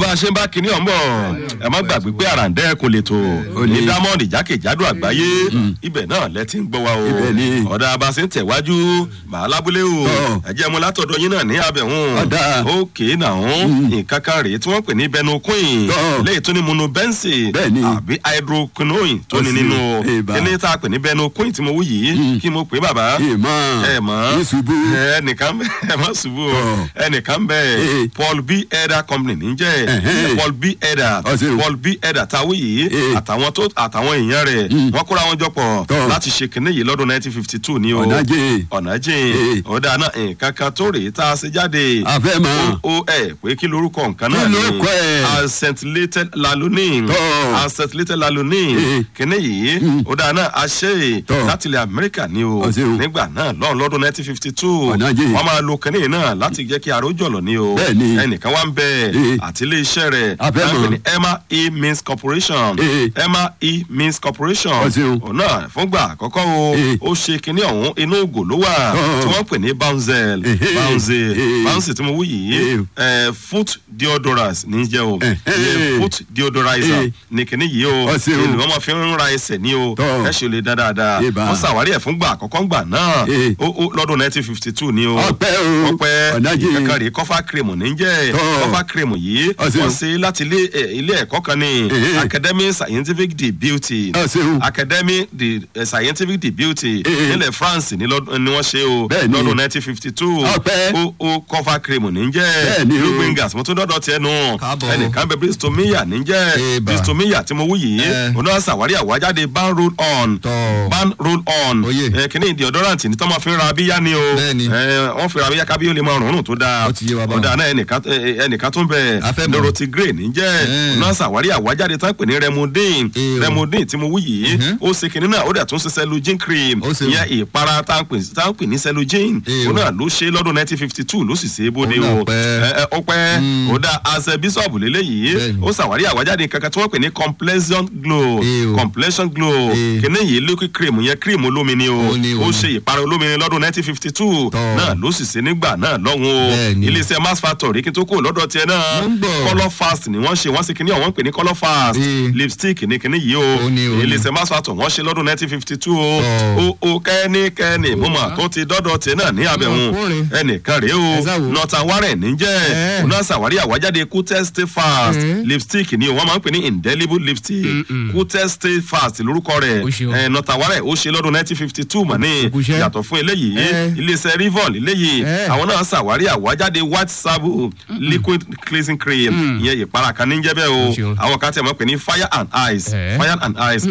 a ṣe ń bá kinní ọ̀hún bọ̀ ẹ má gbàgbé pé àràǹdẹ́ kò lè tó ní dámọ́ọ̀dì jákèjádò àgbáyé ibẹ̀ náà lẹ ti ń gbọ́ wa o Ibẹ̀ ni. ọ̀dà abasi ń tẹ̀wájú màá lábúlé o Tọ́. ẹ̀jẹ̀ mu látọ̀dọ̀ yín náà ní abẹ̀hún Ọ̀dà. òkè náà nǹkan kan rèé tí wọ́n pè ní benoquin Tọ́. léyìí tó ní monobensi Bẹ́ẹ̀ ni. àbí hydroquinoin tó ní Ó sì, nínú èèbà. kíní tá a pè ní benoquin tí mo wú yìí kí mo pè é bàbá ìmọ̀ ẹ mọ̀ ìṣubú ẹnìkan bẹ ẹ má ṣubú o Tọ́. ẹnìkan bẹ Ee. paul b eda company níjẹ Ẹ̀hẹ́n. paul b eda Ọ ṣeun. paul b eda táwí yìí Ee. àtàwọn tó àtàwọn èèyàn rẹ̀ wọ́n kóra wọn jọ pọ̀ Tọ́. láti ṣe kinní yìí lọ́dún nineteen fifty two ní o ọ̀nàjẹ́ ọ̀nà Ee. jìn ọ̀dà náà nǹkan kan tó rèé tá a ṣe jáde àfẹ́ mọ́ o ẹ pé kí lorúkọ nǹkan náà Kí ni lorúkọ ẹ̀? acetylated lanoline Tọ́. acetylated lanoline Ee. kíní yìí ọ̀dà náà a ṣe Tọ́. láti ilẹ̀ amẹ́ríkà ni o Ọ ṣeun. nígbà náà lọ́run lọ́dún nineteen fifty two Ọ̀nà jìn. wọ́n máa lo kíní yìí náà láti jẹ́ kí aró jọ̀lọ̀ ni o Bẹ́ẹ̀ni. ẹnìkan wá ń bẹ Ee. àti ilé iṣẹ́ rẹ̀ A fẹ́ wọ́n mọ̀. pè ní emma e means corporation Ee. emma e means corporation Ọ ṣeun. òun náà fúngbà àkọ́kọ́ o Ee. ó ṣe kíní ọ̀hún inú ògò ló wà Ọ̀. tí wọ́n pè ní bounzel Ehe. bounzel Ee. bounzel tí mo wú yìí ẹ, foot deodorant ní í jẹ́ o Ehe. Ìyẹn foot deodorizer Ee. ní kíní yìí o Ọ ṣeun. èlò wọn máa fi ń ra ẹsẹ̀ ní o Tọ́. ẹ ṣe lè dá dáadáa Ìbá. wọ́n ṣàwárí ẹ̀ fúngbà àkọ́kọ́ ńgbà náà Ee. ó ó lọ́dún nineteen fifty two ni o Ọpẹ́ o. ọpẹ́ Ọ̀nàjì. ìkankan rèé kọ́fà cream ní í jẹ́ Tọ́. kọ́fà cream yìí Ọ ṣeun. wọ́n ṣe láti ilé ẹ, ilé ẹ̀kọ́ kan ní Ehe. academy scientific de beauty Ọ ṣeun. academy de eh, scientific de beauty Ee. nílẹ̀ france ní lọ́dún- ni wọ́n ṣe o Bẹ́ẹ̀ni. lọ́dún nineteen fifty two Ọpẹ́. ó ó kọ́fà cream ní í jẹ́ Bẹ́ẹ̀ni o. blue wingers mo tún dọ́dọ̀ tiẹ̀ nù Káàbọ̀. ẹnìkan bẹ bristolmia ní í jẹ́ Eba. bristolmia tí mo wú yìí Eh. òun náà ṣàwárí àwájáde ban roll on Tọ́. ban roll on Oyè. ẹ kíní deodorant ní tọ́mọ fi ń ra abíyá ni o Bẹ́ẹ̀ni. ẹ wọ́n fi ra abíyá kábíyó lè máa rùn tó dáa Ó ti yé wa báwọn. ọ̀dà náà ẹnìkan ẹ, ẹnìkan tó ń bẹ A fẹ́ mọ̀. dorothy gray ní jẹ́ Eh. òun náà ṣàwárí àwájáde tán pè ní remodin Eh o. remodin tí mo wú yìí Mhm. ó ṣe kíní náà ó dẹ̀ tún ṣe cellogen cream Ó ṣe o. ìyẹn ìpara tá à ń pè tá à ń pè ní cellogen Eh òun o. náà ló ṣe lọ́dún nineteen fifty two ló sì ṣe é bóde Òun náà o pẹ́. ẹ ẹ, ó pẹ́ ó dá àṣẹ bíṣọ̀bù lélẹ́yìí Bẹ́ẹ̀ni. ó ṣàwárí àwájáde kankan tí wọ́n pè ní complexion glow Eh o. complexion glow Eh. kíní yìí liquid cream yẹn cream olómi ni o Ó ní, ó ó ní. ṣe ìpara olómi ni lọ́dún nineteen fifty two Tọ́. náà ló sì ṣe nígbà náà lọ́hùn o Bẹ́ẹ̀ni. iléeṣẹ́ mass factory kí n tó kúrò lọ́dọ̀ tiẹ̀ náà Mo ń bọ̀. colour fast ni wọ́n ṣe wọ́n ṣe kíní ọ̀wọ́n pè ní colour fast Eh. lipstick ní kíní yìí o Ó ní, ó ní. iléeṣẹ́ mass factory wọ́n ṣe lọ́dún nineteen fifty two o Tọ́. o o kẹ́nikẹ́ni mo mà tó ti dọ́dọ̀ tiẹ̀ náà ní abẹ́hùn Ọkùnrin. ẹnìkan rèé Ẹ o sá wo. northern warren níjẹ́ Eh. òun náà ṣàwárí àwájáde kútẹ́ stay fast lipstick ni o wọ́n máa ń pè ní indelible lipstick kútẹ́ stay fast lórúkọ rẹ̀ Ó ṣe o. ẹ̀ northern warren ó ṣe lọ́dún nineteen fifty two mọ̀ ní Ó kú iṣẹ́. yàtọ̀ fún eléyìí Eh. iléeṣẹ́ rivon eléyìí Eh. àwọn náà ṣàwárí àwájáde white sabo liquid cleansing cream ìyẹn ìpara kan ní jẹ́ bẹ́ẹ̀ o Ó ṣeun. àwọn kan tẹ̀ mọ́ pé ní fire and ice Eh. fire and ice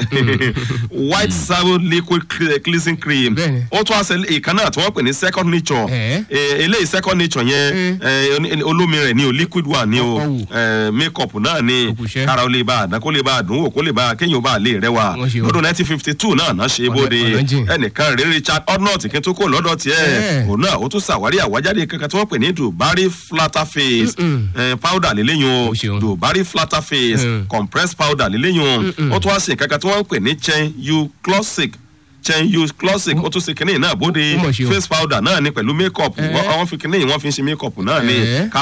white sabo liquid cle- cleansing cream Bẹ́ẹ̀ni. ó tún àṣẹ ìkan náà tí wọ́n pè ní second nature Eh. Eh, eléyìí second nature yẹn eh, oní- olómi rẹ̀ ni o liquid one ni o Ọkọ̀ wù. eh, makeup náà ni Ó kú iṣẹ́. kára ó lè bá àdán kó lè bá àdún wò kó lè bá kéèyàn ó bá lè rẹwà Wọ́n ṣe o. lọ́dún nineteen fifty two náà náà ṣe é Ọ̀nà- bóde ọ̀nà jìn. ẹnìkan rèé richard odnott kí n tó kó lọ́dọ̀ tiẹ̀ Eh. òun náà ó tún ṣàwárí àwájáde kankan tí wọ́n pè ní dubari flatter face eh, powder lélẹ́yìn Ó ṣeun. o dubari flatter face Mm. compressed powder lélẹ́yìn o ó tún wá sí kankan tí wọ́n pè ní chen u classic chen u classic ó tún ṣe kínní náà bóde Ó mọ̀ ṣe o. face powder náà ni pẹ̀lú makeup Eh. wọ́n wọ́n fi kínní yìí wọ́n fi ń ṣe makeup náà ni Eh.